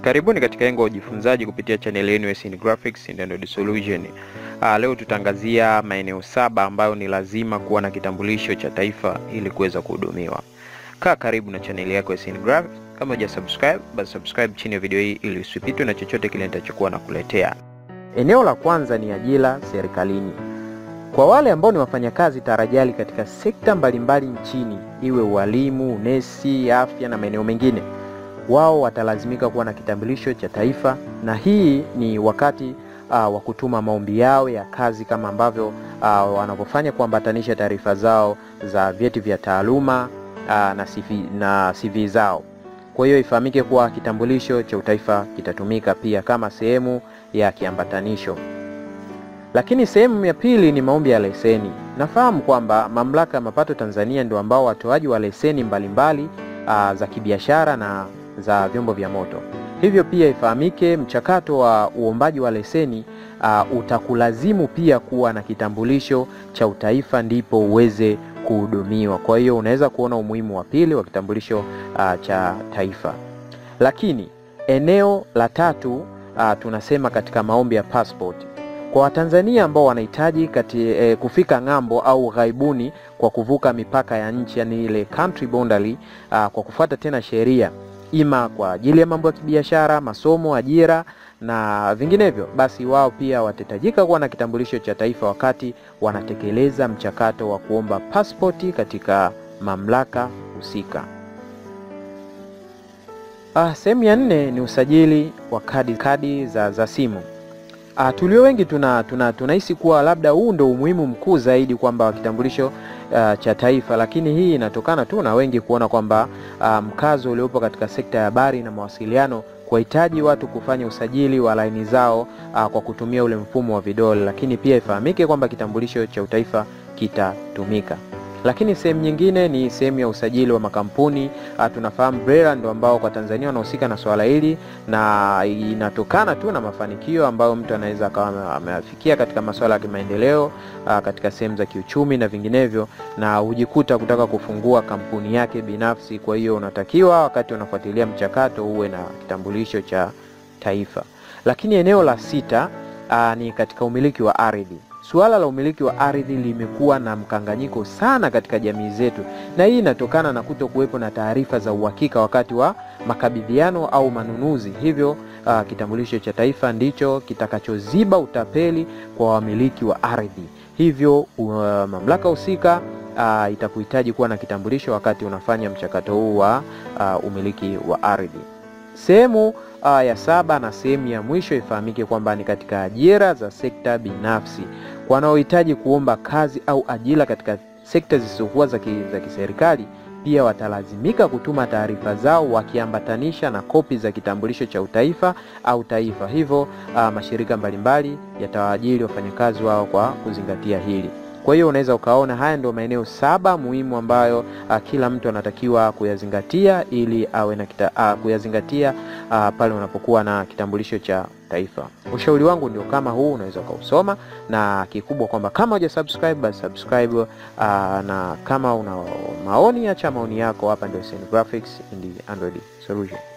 Karibuni katika engo ya ujifunzaji kupitia channel yenu SN Graphics and Android Solution. Ah, leo tutaangazia maeneo saba ambayo ni lazima kuwa na kitambulisho cha taifa ili kuweza kuhudumiwa. Kaa karibu na channel yako SN Graphics. Kama huja subscribe, basi subscribe chini ya video hii ili usipitwe na chochote kile nitachokuwa nakuletea. Eneo la kwanza ni ajira serikalini. Kwa wale ambao ni wafanyakazi tarajali katika sekta mbalimbali nchini, iwe ualimu, unesi, afya na maeneo mengine, wao watalazimika kuwa na kitambulisho cha taifa, na hii ni wakati uh, wa kutuma maombi yao ya kazi kama ambavyo uh, wanavyofanya kuambatanisha taarifa zao za vyeti vya taaluma uh, na CV, na CV zao. Kwa hiyo ifahamike kuwa kitambulisho cha utaifa kitatumika pia kama sehemu ya kiambatanisho. Lakini sehemu ya pili ni maombi ya leseni. Nafahamu kwamba Mamlaka ya Mapato Tanzania ndio ambao watoaji wa leseni mbalimbali uh, za kibiashara na za vyombo vya moto. Hivyo pia ifahamike mchakato wa uombaji wa leseni uh, utakulazimu pia kuwa na kitambulisho cha utaifa ndipo uweze kuhudumiwa. Kwa hiyo unaweza kuona umuhimu wa pili wa kitambulisho uh, cha taifa. Lakini eneo la tatu uh, tunasema katika maombi ya passport kwa Watanzania ambao wanahitaji kati e, kufika ng'ambo au ghaibuni kwa kuvuka mipaka ya nchi, yani ile country boundary uh, kwa kufuata tena sheria ima kwa ajili ya mambo ya kibiashara, masomo, ajira na vinginevyo, basi wao pia watahitajika kuwa na kitambulisho cha taifa wakati wanatekeleza mchakato wa kuomba pasipoti katika mamlaka husika. Ah, sehemu ya nne ni usajili wa kadi, kadi za, za simu. Ah, tulio wengi tuna tunahisi tuna kuwa labda huu ndo umuhimu mkuu zaidi kwamba kitambulisho uh, cha taifa, lakini hii inatokana tu na wengi kuona kwamba uh, mkazo uliopo katika sekta ya habari na mawasiliano kuwahitaji watu kufanya usajili wa laini zao uh, kwa kutumia ule mfumo wa vidole, lakini pia ifahamike kwamba kitambulisho cha utaifa kitatumika. Lakini sehemu nyingine ni sehemu ya usajili wa makampuni. Uh, tunafahamu BRELA ndio ambao kwa Tanzania wanahusika na swala hili, na inatokana tu na mafanikio ambayo mtu anaweza akawa ameafikia katika masuala ya kimaendeleo uh, katika sehemu za kiuchumi na vinginevyo, na hujikuta kutaka kufungua kampuni yake binafsi. Kwa hiyo unatakiwa wakati unafuatilia mchakato uwe na kitambulisho cha taifa. Lakini eneo la sita uh, ni katika umiliki wa ardhi. Suala la umiliki wa ardhi limekuwa na mkanganyiko sana katika jamii zetu, na hii inatokana na kuto kuwepo na taarifa za uhakika wakati wa makabidhiano au manunuzi. Hivyo uh, kitambulisho cha taifa ndicho kitakachoziba utapeli kwa wamiliki wa ardhi. Hivyo uh, mamlaka husika uh, itakuhitaji kuwa na kitambulisho wakati unafanya mchakato huu wa uh, umiliki wa ardhi. Sehemu uh, ya saba na sehemu ya mwisho ifahamike kwamba ni katika ajira za sekta binafsi. Wanaohitaji kuomba kazi au ajira katika sekta zisizokuwa za kiserikali pia watalazimika kutuma taarifa zao wakiambatanisha na kopi za kitambulisho cha utaifa au taifa. Hivyo uh, mashirika mbalimbali yatawaajiri wafanyakazi wao kwa kuzingatia hili. Kwa hiyo unaweza ukaona haya ndio maeneo saba muhimu ambayo uh, kila mtu anatakiwa kuyazingatia ili awe na kita, uh, kuyazingatia uh, pale unapokuwa na kitambulisho cha taifa. Ushauri wangu ndio kama huu, unaweza ukausoma, na kikubwa kwamba kama huja subscribe basi subscribe, uh, na kama una maoni, acha maoni yako hapa. Ndio SN Graphics and Android Solution.